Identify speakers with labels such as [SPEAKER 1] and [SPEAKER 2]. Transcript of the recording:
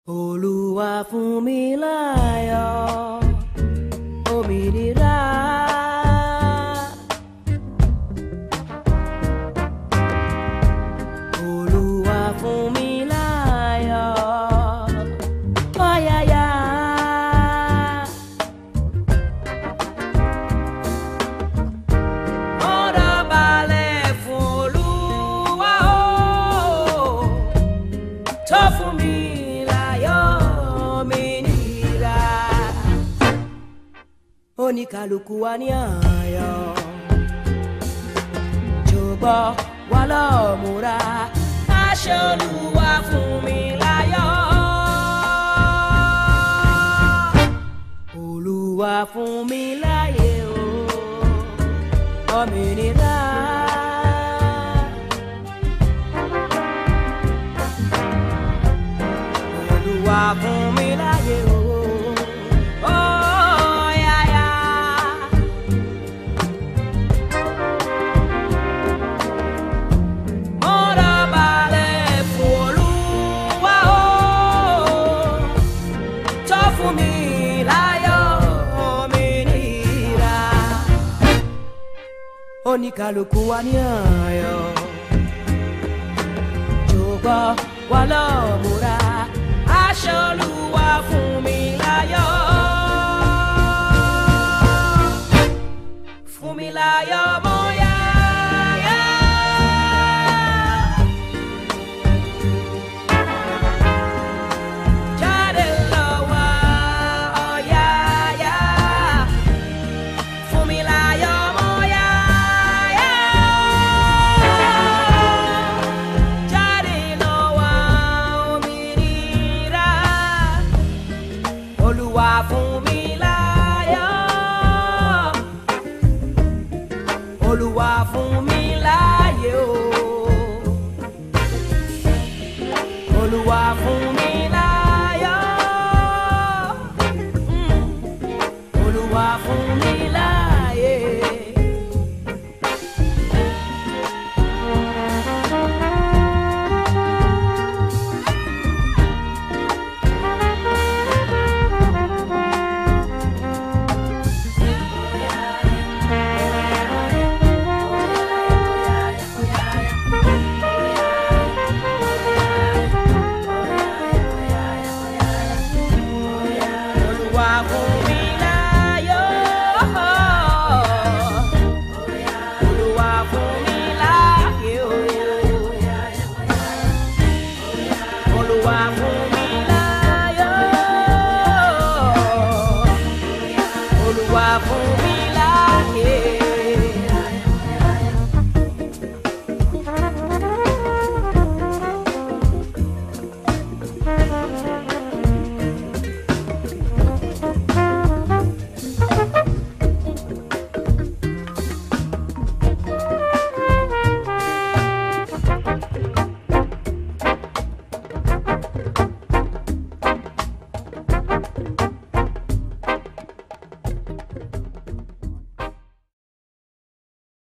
[SPEAKER 1] Olúwa fún mi láyọ̀ òmìnira. Olúwa fún mi láyọ̀ ọ̀yàyà. Ọ̀rọ̀ balẹ̀ fún Olúwa o tó fún mi láyọ̀ òmìnira. Oníkàlùkù wa ní àyọ̀ jọ̀gbọ́ wa lọ múra aṣọ Olúwa fún mi láyọ̀. Olúwa fún mi láyé o òmìnira. Olúwa fún mi láyé o. Oh, yeah, yeah. Mọ́ra balẹ̀ fún Olúwa o. Tó fún mi láyọ̀ òmìnira. Oníkàlùkù wa ní ayọ̀. Jọ̀gbọ́ wa lọ múra. Aṣọ Olúwa fún mi láyọ̀. Fún mi láyọ̀ mọ́ yáyá. Jáde lọ wá ọ̀yàyà. Fún mi láyọ̀ mọ́ yáyá. Jáde lọ wá òmìnira. Olúwa fún mi láyọ̀. Olúwa fún mi láyé o. Olúwa fún mi láyọ̀. Mm. Olúwa fún mi láyé. Olúwa fún mi láyọ̀. Olúwa fún mi láyé o. Olúwa fún